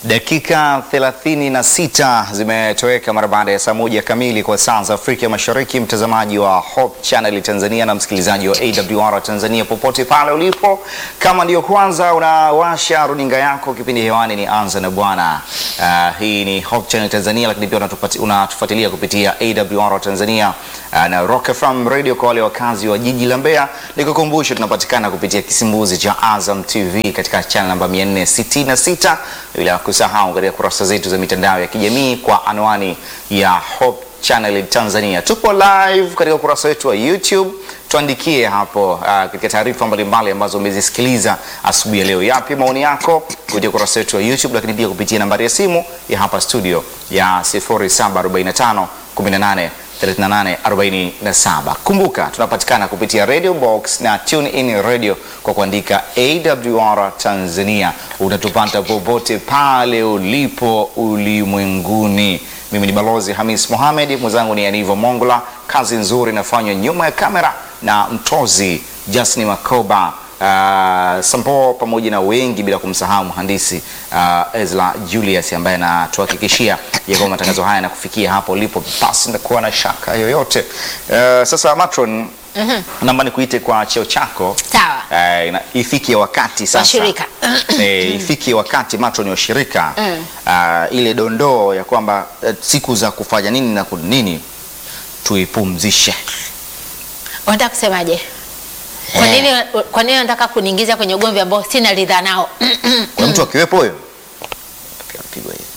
Dakika 36 zimetoweka mara baada ya saa moja kamili kwa saa za Afrika Mashariki. Mtazamaji wa Hope Channel Tanzania na msikilizaji wa AWR Tanzania popote pale ulipo, kama ndiyo kwanza unawasha runinga yako, kipindi hewani ni Anza na Bwana. Uh, hii ni Hope Channel Tanzania, lakini pia unatupati- unatufuatilia kupitia AWR Tanzania uh, na Rock FM Radio kwa wale wakazi wa jiji la Mbeya. Nikukumbushe tunapatikana kupitia kisimbuzi cha Azam TV katika channel namba 466 bila kusahau katika kurasa zetu za mitandao ya kijamii kwa anwani ya Hope Channel Tanzania. Tupo live katika ukurasa wetu wa YouTube, tuandikie hapo uh, katika taarifa mbalimbali ambazo umezisikiliza asubuhi ya leo. Yapi maoni yako kupitia ukurasa wetu wa YouTube, lakini pia kupitia nambari ya simu ya hapa studio ya 0745 18 3847. Kumbuka tunapatikana kupitia Radio Box na Tune In Radio kwa kuandika AWR Tanzania. Utatupata popote pale ulipo ulimwenguni. Mimi ni Balozi Hamis Mohamed, mwenzangu ni Anivo Mongola. Kazi nzuri inafanywa nyuma ya kamera na mtozi Jasni Makoba Uh, Sampo pamoja na wengi bila kumsahau mhandisi uh, Ezra Julius ambaye anatuhakikishia ya kwamba matangazo haya yanakufikia hapo ulipo pasi na kuwa na shaka yoyote. Uh, sasa Matron, naomba nikuite kwa cheo chako. Sawa. Uh, ina- ifikie wakati sasa Washirika. eh, ifikie wakati Matron wa shirika uh, ile dondoo ya kwamba uh, siku za kufanya nini na ku- nini tuipumzishe. Unataka kusemaje? Kwa Eh. nini kwa nini unataka kuniingiza kwenye ugomvi ambao sina ridhaa nao? Kuna mtu akiwepo huyo Apigwa hiyo.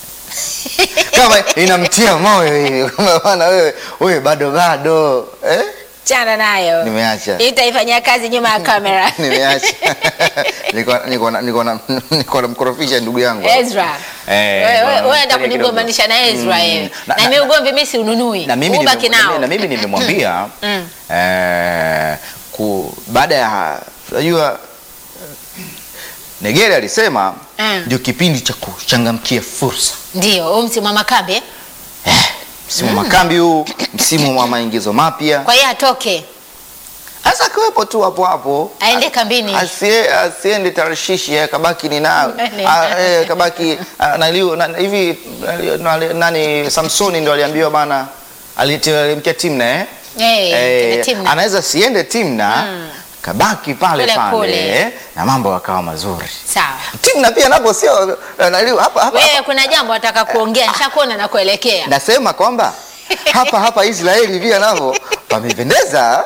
kama inamtia moyo hivi kama bwana wewe wewe bado bado eh? Chana nayo. Nimeacha. Itaifanyia kazi nyuma ya kamera. Nimeacha niko niko na- niko na niko namkorofisha ndugu yangu Ezra. Eh, Wewe bwana, wewe unataka fanya kidogo. kunigombanisha na Ezra Mm. yeye. Na- Na na- mimi ugomvi mimi si ununui. na mimi Ubaki nime- nao. na mimi nimemwambia Mm. eh, ku baada ya unajua Negere alisema Mm. ndio kipindi cha kuchangamkia fursa Ndio, huu msimu wa makambe. msimu wa makambi huu, msimu wa maingizo mapya. Kwa hiyo atoke, Sasa akiwepo tu hapo hapo, aende kambini. asie asiende Tarshishi, eh, kabaki ni nawe Nene. Ah, eh, kabaki ah, na liu- na- hivi na- na- nani Samsoni ndo aliambiwa bana, alite- alimtia Timna eh? Eh, Eh, Timna. anaweza siende Timna kabaki pale Kule pale kule. eh, na mambo yakawa mazuri. Sawa. Timna pia napo sio eh, naliu- hapa hapa Wewe kuna jambo nataka kuongea, nishakuona na kuelekea. nasema kwamba hapa hapa Israeli pia navo pamependeza.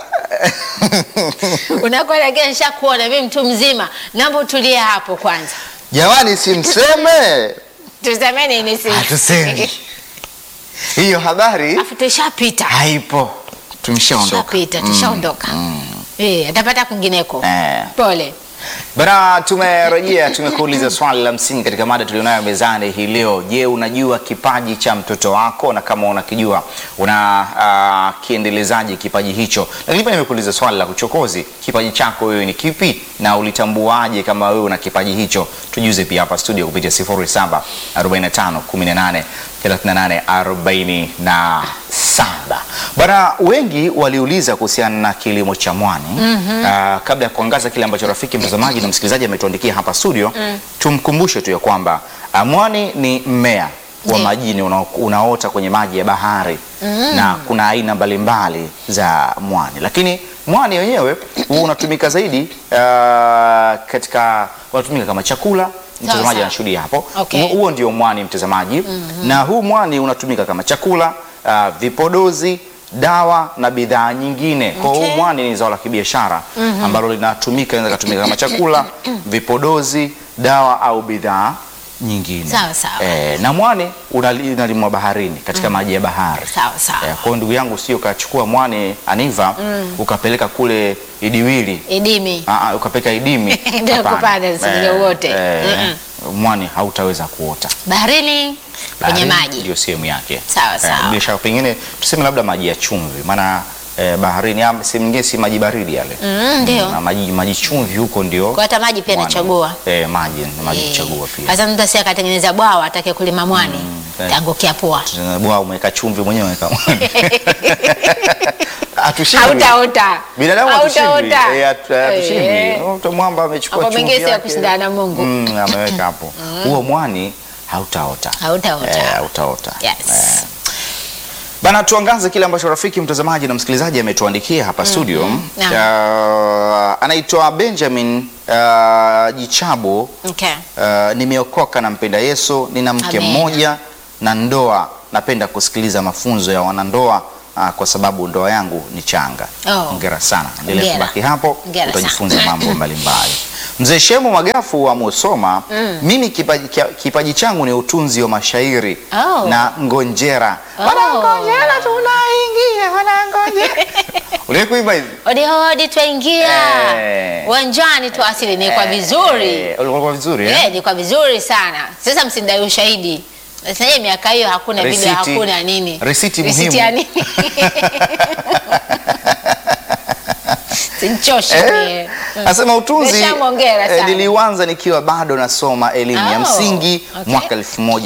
Unakoelekea nishakuona mimi mtu mzima. Naomba utulie hapo kwanza. Jamani, simseme Tuseme nini sisi? hatusemi hiyo habari Afu tushapita. haipo, tumeshaondoka. Tushapita, tushaondoka. Eh, atapata kwingineko. Eh. Pole. Bana, tumerejea, tumekuuliza swali la msingi katika mada tulionayo mezani hii leo. Je, unajua kipaji cha mtoto wako? Na kama unakijua una uh, kiendelezaje kipaji hicho? Lakini pia nimekuuliza swali la kuchokozi, kipaji chako wewe ni kipi na ulitambuaje kama wewe una kipaji hicho? Tujuze pia hapa studio kupitia 07 45 18 38 47. Bana, wengi waliuliza kuhusiana na kilimo cha mwani Ah, kabla ya kuangaza kile ambacho rafiki mtazamaji na msikilizaji ametuandikia hapa studio, tumkumbushe tu ya kwamba ah, mwani ni mmea wa Ndiyo. majini una, unaota kwenye maji ya bahari na kuna aina mbalimbali za mwani, lakini mwani wenyewe huwa unatumika zaidi ah, katika unatumika kama chakula. Mtazamaji sawa. anashuhudia hapo. Okay. Huo- Huo ndio mwani mtazamaji, na huu mwani unatumika kama chakula, ah, vipodozi, dawa na bidhaa nyingine. Kwa hiyo Okay. huu mwani ni zao la kibiashara ambalo linatumika, inaweza kutumika kama chakula, vipodozi, dawa au bidhaa nyingine. Sawa, sawa. Eh, na mwani unali- unalimwa baharini katika maji ya bahari. Sawa sawa. Eh, kwa hiyo ndugu yangu, sio ukachukua mwani aniva ukapeleka kule Idiwili Idimi. Ah, ah, ukapeka idimi Ndio Hapana. kupanda, usilie Eh, uote. eh, mwani hautaweza kuota Baharini kwenye Baharini maji. ndio sehemu yake Sawa, sawa. bila shaka pengine tuseme labda maji ya chumvi maana eh, baharini ama sehemu nyingine si maji baridi yale Mm, ndio. na maji, maji chumvi huko ndio Kwa hata maji pia mwani. nachagua. eh, maji na maji Eh, kuchagua pia Sasa mtu asi akatengeneza bwawa atake kulima mwani. eh. Tangukia pua. bwa umeweka chumvi mwenyewe umeweka mwani Hatushindwi. Hautaota. binadamu hatushindwi. Hautaota. Eh, hatu- hatushindwi Eh. Mtu mwamba amechukua Mambo chumvi mengine si ya yake. kushindana na Mungu. Mm, ameweka hapo huo mwani hautaota Hautaota. Eh, hautaota Yes. Eh. Bana, tuangaze kile ambacho rafiki mtazamaji na msikilizaji ametuandikia hapa studio. Naam. Uh, anaitwa Benjamin uh, Jichabo. Okay. Uh, nimeokoka na mpenda Yesu, nina mke Amen. mmoja na ndoa. Napenda kusikiliza mafunzo ya wanandoa uh, kwa sababu ndoa yangu ni changa. Oh. Hongera sana, endelea Hongera. kubaki hapo, Hongera utajifunza mambo mbalimbali. Mzee Shemu Magafu wa Musoma, mimi kipaji, kia- kipaji changu ni utunzi wa mashairi Oh. na ngonjera. Oh. Wanangonjera tunaingia, wanangonjera. Uliwahi kuimba hivi? Hodi hodi twaingia Eh. uwanjani tu asili ni kwa vizuri Eh, ulikuwa vizuri eh? Eh, ni kwa vizuri sana. Sasa msindai ushahidi. Sasa hii miaka hiyo hakuna video, Risiti- hakuna nini. risiti Risiti muhimu. ya nini? Sinchoshe Eh, mie. Mm. Asema utunzi Nimeshamwongera eh, sana. niliuanza nikiwa bado nasoma elimu ya Oh, msingi okay. mwaka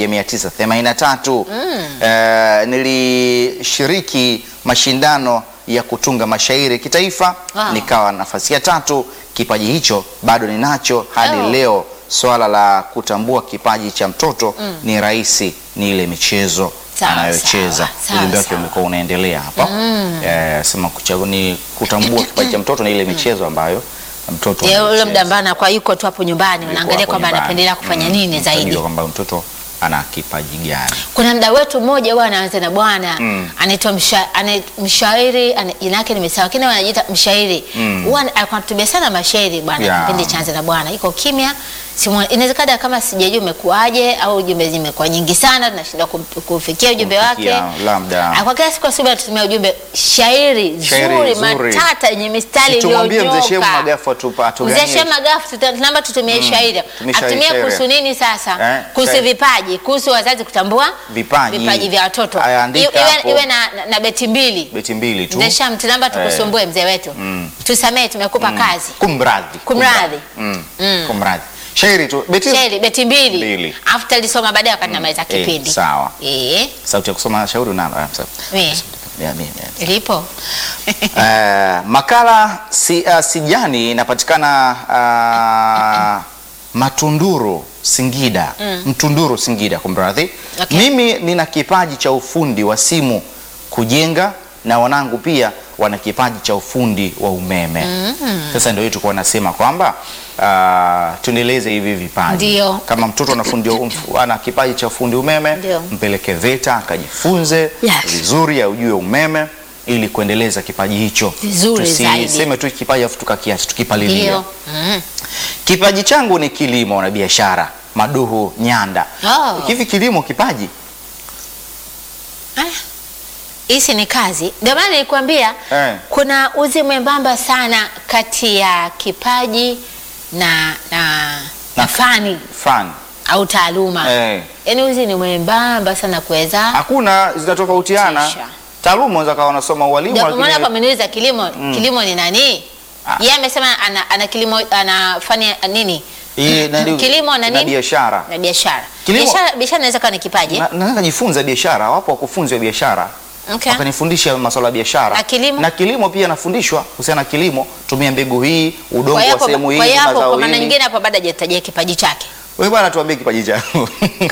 1983. Eh, nilishiriki mashindano ya kutunga mashairi kitaifa Wow. nikawa nafasi ya tatu. Kipaji hicho bado ninacho hadi Oh. leo. Swala la kutambua kipaji cha mtoto ni rahisi, ni ile michezo Sawa, anayocheza. sawa, sawa, Ujumbe wake sawa. umekuwa unaendelea hapa eh, sema kuchagua ni kutambua kipaji cha mtoto ni ile michezo ambayo mtoto Je, ule anaicheza. muda ambao anakuwa yuko tu hapo nyumbani Yuko unaangalia hapo kwamba nyumbani. anapendelea kufanya Mm, nini zaidi. utajua kwamba mtoto ana kipaji gani. Kuna mda wetu mmoja huwa anaanza na bwana anaitwa msha, ana, mshairi ana- jina yake nimesahau, lakini wanajiita mshairi huwa mm. alikuwa anatubia sana mashairi bwana Yeah. kipindi cha anza na bwana, iko kimya simuoni. Inawezekana kama sijajua umekuaje au ujumbe zimekuwa nyingi sana, tunashindwa kum- kufikia ujumbe wake. Kufikia, labda. Ah, Kwa kila siku asubuhi anatumia ujumbe shairi Shairi zuri zuri. matata yenye mistari Si tumwambie mzee Shemu iliyonyoka. Magafu atupa- atuganie. Mzee Shemu Magafu tuta- tunaomba tutumie shairi. Tumie shairi, Atumie shairi. kuhusu nini sasa? Eh, Kuhusu shairi. vipaji, kuhusu wazazi kutambua Vipaji. vipaji vya watoto. Aya, andika Iwe, hapo. iwe na, na, na beti mbili. Beti mbili tu. Mzee Shemu tunaomba tukusumbue mzee wetu. Tusamee tumekupa kazi. Kumradhi. Kumradhi. Mm. Kumradhi. Shairi tu. Beti Shairi beti mbili. Mbili. Afu talisoma baadaye wakati namaliza Eh, kipindi. sawa. Eh, Sauti ya kusoma shauri una ah, sawa. Eh. Ya, mimi, ya. lipo. Eh, makala si, uh, Sijani inapatikana uh, Matunduru Singida, Mtunduru Singida, kumradhi. Okay. Mimi nina kipaji cha ufundi wa simu kujenga, na wanangu pia wana kipaji cha ufundi wa umeme. Sasa ndio hiyo tulikuwa nasema kwamba uh, tuendeleze hivi vipaji. Ndio. Kama mtoto anafundi umf- ana kipaji cha ufundi umeme, Ndio. mpeleke VETA akajifunze Yes. vizuri, aujue umeme ili kuendeleza kipaji hicho Vizuri zaidi. Tusiseme tu kipaji afu tukakiacha tukipalilia. Ndio. Mm. Kipaji changu ni kilimo na biashara. Maduhu Nyanda. Oh. Hivi kilimo kipaji? Ah, Hisi ni kazi. Ndio maana nilikwambia Eh. kuna uzi mwembamba sana kati ya kipaji na na, na Na- fani Fan. au taaluma. Eh. Yaani uzi ni mwembamba sana kuweza. Hakuna zinatofautiana. Tisha. Taaluma unaweza kawa unasoma ualimu Ndio maana lakini kwa ameniuliza kilimo, kilimo ni nani? Ah. Yeye amesema ana, ana kilimo ana fani ya nini? hii na- Kilimo na na nini? biashara. Na biashara. Kilimo- Biashara biashara inaweza kuwa ni kipaji. Na- Naweza kujifunza biashara, wapo wakufunzi wa biashara. Okay. Wakanifundisha masuala ya biashara. Na kilimo? Na kilimo pia nafundishwa kuhusiana na kilimo, tumia mbegu hii, udongo Kwa wa hiyo sehemu hapo- hii, kwa hiyo hapo mazao kwa maana hili. nyingine hapo baada hajatajia kipaji chake. Wewe bwana tuambie kipaji chako.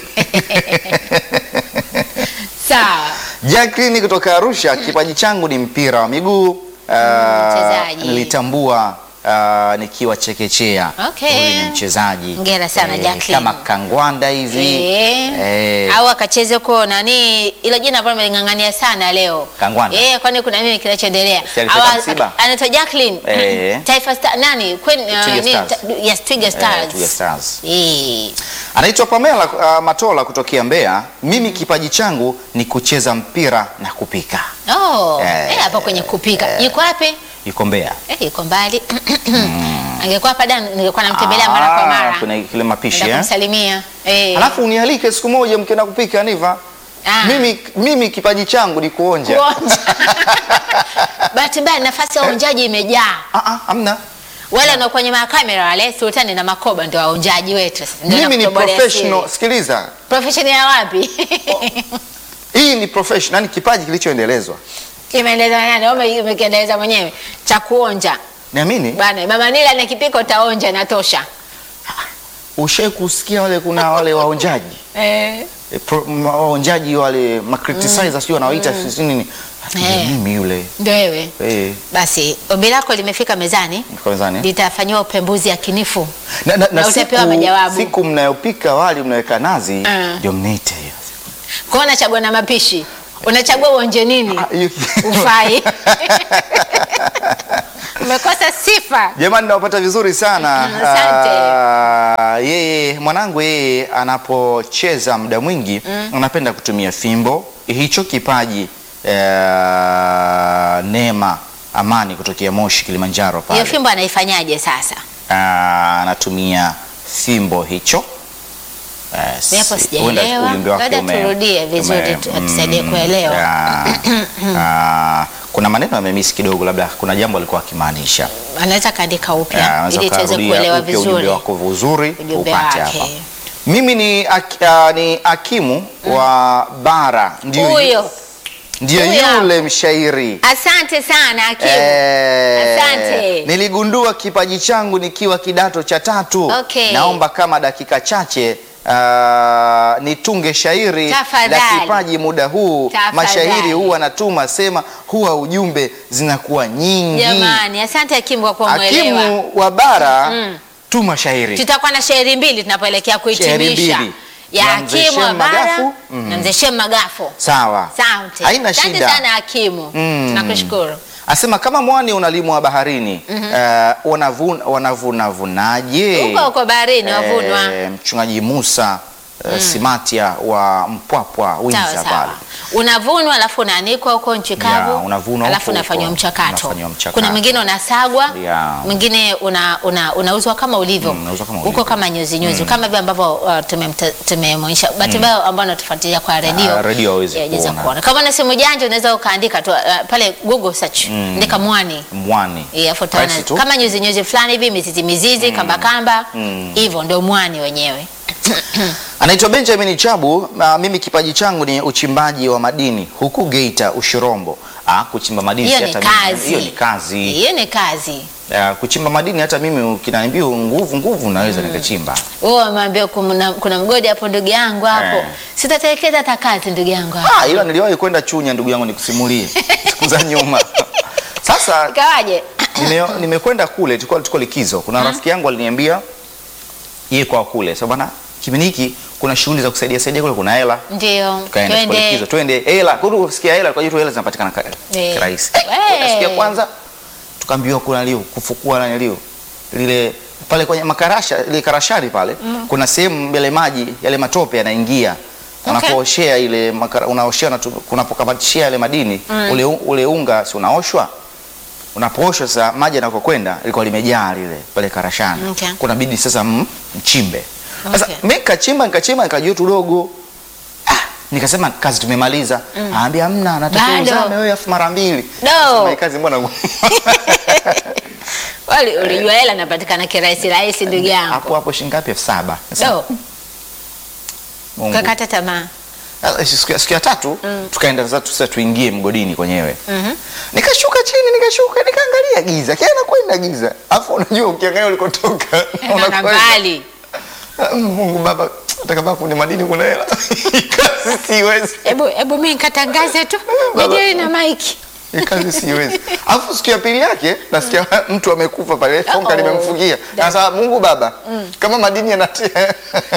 Sawa. Jacqueline kutoka Arusha, kipaji changu ni mpira wa miguu. Uh, mchezaji. nilitambua uh, nikiwa chekechea. Okay. Huyu ni mchezaji. Hongera sana, Jacqueline. Kama kangwanda hivi. Eh. Eh. Au akacheze huko nani ilo jina ambalo meling'ang'ania sana leo. Kangwanda. Eh, kwani kuna nini kinachoendelea? Si alipata Au- msiba? Anaitwa Jacqueline. Eh. Taifa Star nani? Queen uh, Twiga nini? Stars. Ta- Yes, Twiga Stars. Twiga Stars. Eh. Anaitwa Pamela uh, Matola kutokea Mbeya. Mimi kipaji changu ni kucheza mpira na kupika. Oh, Eh. eh, hapo kwenye kupika. Yuko wapi? Yuko Mbeya. Eh, yuko mbali. Angekuwa hapa da ningekuwa namtembelea mara kwa Ah, mara. Kuna kile mapishi Nenda eh? kumsalimia. Eh. Alafu unialike siku moja mkienda kupika Niva. Ah. Mimi, mimi kipaji changu ni kuonja. Kuonja. Bahati mbaya nafasi ya uonjaji imejaa. Ah, ah, hamna. Wale wanaokuwa kwenye makamera wale Sultani na Makoba ndio waonjaji wetu. sasa. Ndio Mimi ni nakutobolea professional. siri. Sikiliza, Professional ya wapi? hii ni professional, yani kipaji kilichoendelezwa. Kimeeleza nani? Wewe umekiendeleza mwenyewe cha kuonja. Niamini Bana, Mama Nila na kipiko utaonja natosha. ushai kusikia wale kuna wale waonjaji Eh. E, pro- ma- waonjaji wale macriticizers sio wanawaita sisi nini Eh. mimi yule Ndio wewe. eh Basi ombi lako limefika mezani, kwa mezani. litafanyiwa upembuzi yakinifu. na, na, na na utapewa siku, majawabu. siku mnayopika wali mnaweka nazi Mm. ndio mnaita hiyo Kwa hiyo unachagua na mapishi, unachagua uonje nini? Ah, hiyo- Ufai. Umekosa sifa. Jamani, nawapata vizuri sana. Mm, asante. Ah, yeye mwanangu yeye anapocheza muda mwingi anapenda kutumia fimbo. Hicho kipaji eh, Neema Amani kutokea Moshi Kilimanjaro pale Hiyo fimbo anaifanyaje sasa? Ah, anatumia fimbo hicho. Eh, Mimi hapo si- huenda sijaelewa. ujumbe wake Labda ume- turudie vizuri ume- tu- atusaidie mm, kuelewa. ah, ah, kuna maneno amemisi kidogo, labda kuna jambo alikuwa akimaanisha. Anaweza kaandika Ah, upya unaweza ili tuweze ukarudia kuelewa upya ujumbe vizuri. wako vizuri Ujumbe upate wake. hapa. Mimi ni, ak, ah, ni Akimu wa Bara, ndio Huyo. ndio huyo. yule mshairi Asante sana Akimu. Eh, Asante. Niligundua kipaji changu nikiwa kidato cha tatu. Okay. Naomba kama dakika chache ah, nitunge shairi la Tafadhali. kipaji muda huu. Tafadhali. Mashairi huwa natuma sema huwa ujumbe zinakuwa nyingi. Jamani, asante Akimu kwa kuwa mwelewa. Hakimu wa Bara, tuma shairi. Tutakuwa na shairi mbili tunapoelekea Shairi kuhitimisha mbili. ya Na Mzee Hakimu wa Shem Bara Magafu. na Mzee Shem Magafu. Sawa, Asante. haina Asante shida. sana Hakimu. Mm. Tunakushukuru. Asema kama mwani unalimwa baharini, eh, wanavuna wanavunavunaje? Huko huko baharini wavunwa. Eh, mchungaji Musa eh, Simatia wa Mpwapwa Winza Sawa pale. sawa. Unavunwa alafu unaanikwa huko nchi Ya, kavu. unavunwa alafu huko unafanywa huko. mchakato. Unafanywa mchakato. Kuna mwingine unasagwa, Ya. mwingine una, una, unauzwa kama ulivyo. Mm, unauzwa kama Huko ulivyo. kama nyuzi nyuzi kama vile ambavyo uh, tumemta- tumemwonyesha. Bahati mbaya ambao wanatufuatilia kwa redio. Ah, redio hawezi ya, jeza kuona. kuona. Kama una simu janja unaweza ukaandika tu uh, pale Google search. Andika mwani. Mwani. Eh, afu utaona Rahisi tu. kama nyuzi nyuzi fulani hivi mizizi mizizi kamba kamba hivyo ndio mwani wenyewe. Anaitwa Benjamin Chabu. ah, mimi kipaji changu ni uchimbaji wa madini huku Geita Ushirombo. Ah, kuchimba madini Hiyo si ni hata mimi- kazi. Hiyo ni kazi. Hiyo ni kazi. Ah, kuchimba madini hata mimi ukiniambia nguvu nguvu naweza nikachimba. Wewe umeambia kuna, kuna mgodi hapo ndugu yangu hapo. Eh. Sitatelekeza hata kazi ndugu yangu hapo. Ah, ila niliwahi kwenda Chunya ndugu yangu nikusimulie siku za nyuma. Sasa Ikawaje? nime- nimekwenda kule, tulikuwa tuko likizo. Kuna rafiki yangu aliniambia yeye kwa kule. Sasa bwana, kipindi hiki kuna shughuli za kusaidia saidia kule, kuna hela. Ndio. Tukaenda tuko likizo, twende hela. Kwa hiyo kusikia hela, kwa hiyo hela zinapatikana ka- Eh. kirahisi. Eh. Siku ya kwanza tukaambiwa kuna liu kufukua nani liu lile pale kwenye makarasha ile karashari pale kuna sehemu mbele maji yale matope yanaingia Okay. unapooshea ile makara, unaoshea na kunapokamatishia yale madini ule, ule unga si unaoshwa unapooshwa sasa maji yanakokwenda ilikuwa limejaa lile pale karashani Okay. kuna bidi sasa mm, mchimbe sasa Okay. mimi nikachimba nikachimba nikajua tudogo ah, nikasema kazi tumemaliza aambia hamna natakiwa Bado. uzame wewe afu mara mbili Do. Sema, hii kazi mbona ngumu? Wali ulijua hela inapatikana kirahisi rahisi ndugu yangu. hapo hapo shilingi ngapi? elfu saba. Nasema, Do. Mungu. Kakata tamaa. Ah, siku ya- siku ya tatu tukaenda sasa tu- sasa tuingie mgodini kwenyewe Mhm. nikashuka chini nikashuka nikaangalia giza kila nakwenda giza alafu unajua ukiangalia ulikotoka Na unakwenda. mbali. Ah, Mungu baba hata kama kwenye madini kuna hela Hii kazi siwezi Hebu hebu mimi nikatangaze tu. Baba. Nije na maiki. Hii kazi siwezi alafu siku ya pili yake nasikia mtu amekufa pale fonka Uh-oh. limemfungia sasa Mungu baba kama madini yanatia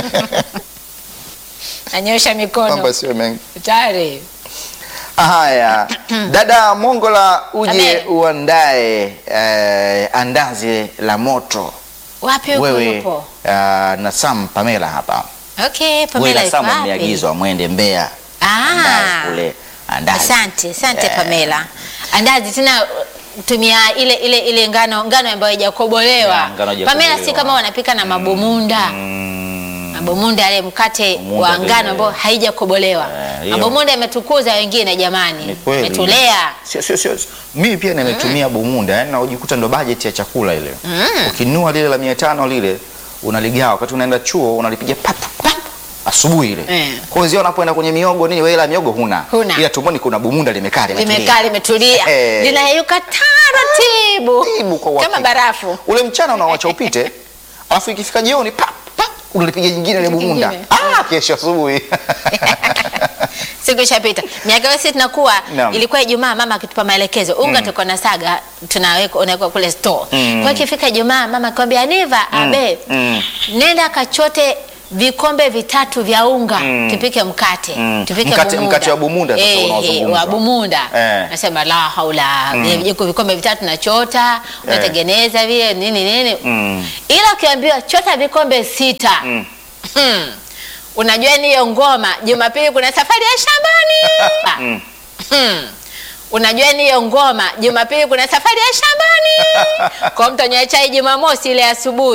Anyosha mikono. mambo sio mengi Tayari. Haya, dada Mongola, uje Amen. uandae eh, andazi la moto Wapi huko wewe yupo? uh, na Sam Pamela hapa. Okay, Wewe Pamela na yuko Sam wapi? mmeagizwa mwende Mbeya Ah. andazi kule andazi. Asante, asante Eh, Pamela. Andazi tena tumia ile ile ile ngano ngano ambayo haijakobolewa. Ya, ngano haijakobolewa. Pamela si kama wanapika na mabomunda. mm, Mabomunda yale mkate Mabomunda wa vile. ngano ambao haijakobolewa. Eh, hiyo. Mabomunda yametukuza wengine jamani. Ni kweli. Metulea. Sio sio sio. Mimi pia nimetumia bumunda, yani najikuta ndo bajeti ya chakula ile. Ukinunua lile la 500 lile unaligawa wakati unaenda chuo unalipiga pap pap asubuhi ile. Eh. Kwa hiyo unapoenda kwenye miogo nini wewe la miogo huna. Huna. Ila tumboni kuna bumunda limekaa limetulia. Limekaa limetulia. Eh. Linayeyuka taratibu. Taratibu kwa Kama uhakika. barafu. Ule mchana unawacha upite, alafu ikifika jioni pap pap unalipiga jingine ile bumunda. Jingine. Ah, kesho asubuhi. siku ishapita miaka hiyo sisi tunakuwa Naam. ilikuwa Ijumaa mama akitupa maelekezo unga tuko na saga tunaweka unaweka kule store Mm. kwa ikifika Ijumaa mama akwambia Niva abe Mm. nenda kachote vikombe vitatu vya unga Mm. tupike mkate Mm. tupike Mkate- bumunda. mkate wa bumunda sasa Eh, unaozungumzwa. wa bumunda Eh. nasema la haula viko vikombe vitatu nachota unatengeneza vile nini nini Mm. ila ukiambiwa chota vikombe sita Mm. Hmm. Unajua ni hiyo ngoma Jumapili kuna safari ya shambani. Mm. Hmm. Unajua ni hiyo ngoma Jumapili kuna safari ya shambani. Kwa mtu anywa chai Jumamosi ile asubuhi